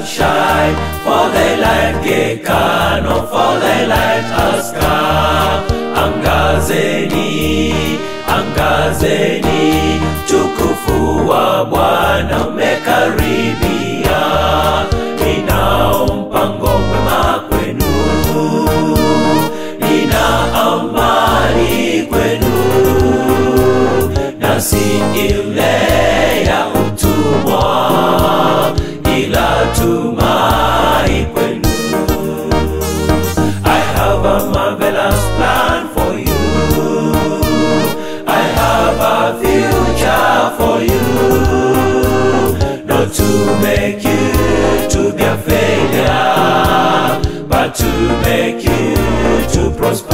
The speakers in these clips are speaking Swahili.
shine, for the light gekano, for the light has come. Angazeni, angazeni, tukufu wa Bwana umekaribia. Ninao mpango mwema kwenu, nina amani kwenu, na si ile ya utumwa, ila tumai kwenu. I have a marvelous plan for you. I have a future for you. Not to make you to be a failure, but to make you to prosper.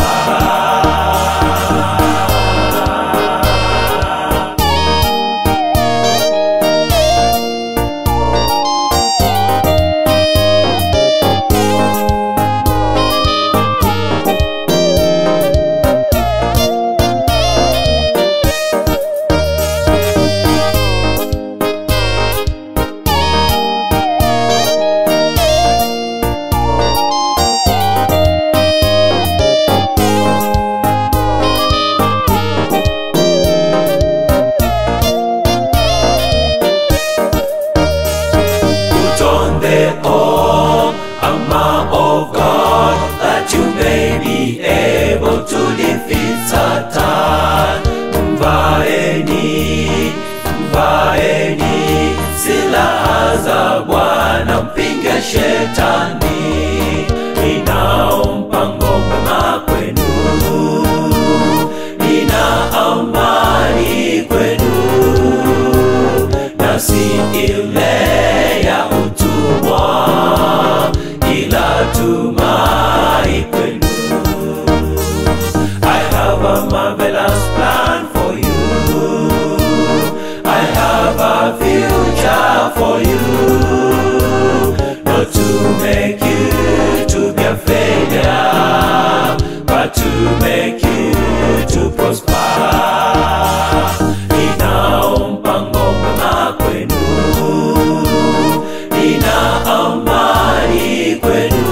Put on the arm, armor of God, that you may be able to defeat Satan. Mvaeni, mvaeni silaha za Bwana, mpinge shetani. Ninao mpango mwema kwenu, nina amani kwenu na si ile ya utumwa, ila tumai kwenu. I have a marvelous plan for you. I have a future for you. Not to make you to be a failure, but to make you to prosper. Ninao mpango mwema kwenu, nina amani kwenu,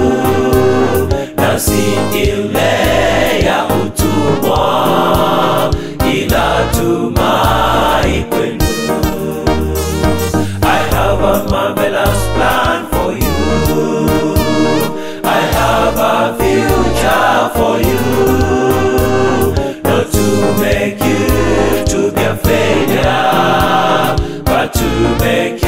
na si ile ya utumwa, ila tumai kwenu. I have a marvelous plan for you. I have a future for you. Not to make you to be a failure, but to make